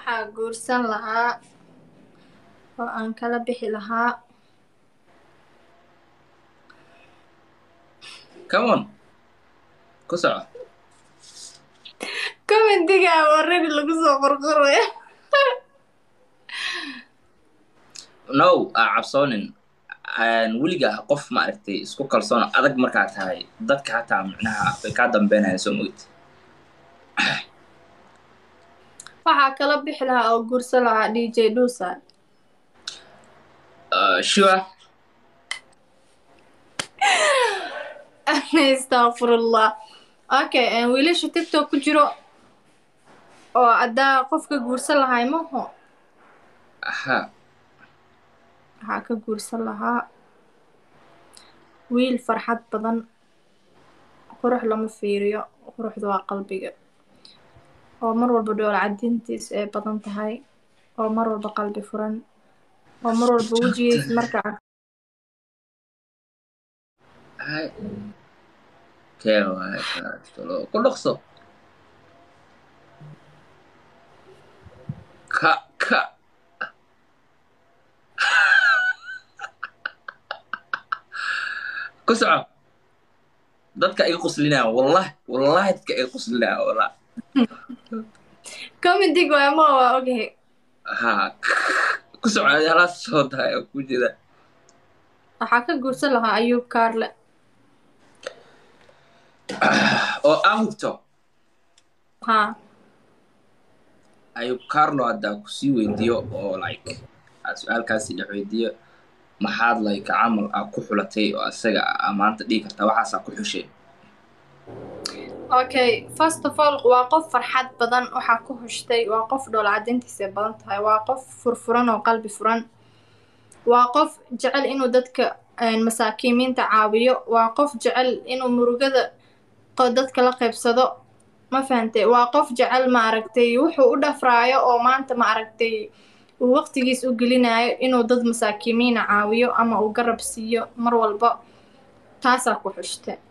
waxaa guursan lahaa oo aan kala bixi lahaa come on ku soco commentiga already lagu soo qorqoraya no aa cabsoonin weliga qof maaragtay isku kalsoon adag markaa tahay dadka hataa micnaha bay kaa dambeynayaan soo mogid waxaa kala bixi lahaa oo guursan lahaa d j dhuusa sure astaqfirullah okay wiilasha tiktok ku jiro oo haddaa qofka guursan lahay maho ha waxaa ka guursan lahaa wiil farxad badan qurux lama fiiriyo quruxda waa qalbiga oo mar walba dhoola cadintiis ay badan tahay oo mar walba qalbi furan oo mar walba wejigiis marka hay kee waay kaatolo ku dhaqso ka ka ku soco dadka iga quslinaya wallahi wallahi dadka iga quslinaya wallah commentiga waa ma waa ogahay ha ku soco halaas soo dahay oo ku jira waxaa ka guursan lahaa ayuub kaarle oo aan hubto haa ayub carlo haddaa kusii weydiiyo oo like aad su-aalkaasi dhex weydiiyo maxaad like camal aa ku xulatay oo asaga aa maanta dhigi kartaa waxaasaa ku xushay okay first of all waa qof farxad badan waxaa ku hushtay waa qof dhoola cadintiisa badan tahay waa qof furfuran oo qalbi furan waa qof jecel inuu dadka masaakiimiinta caawiyo waa qof jecel inuu murugada dadka la qaybsado ma fahante waa qof jecel maaragtay wuxuu u dhafraayo oo maanta maaragtay uu waqtigiis u gelinayo inuu dad masaakiimiina caawiyo ama uu garab siiyo mar walba taasaa ku xushta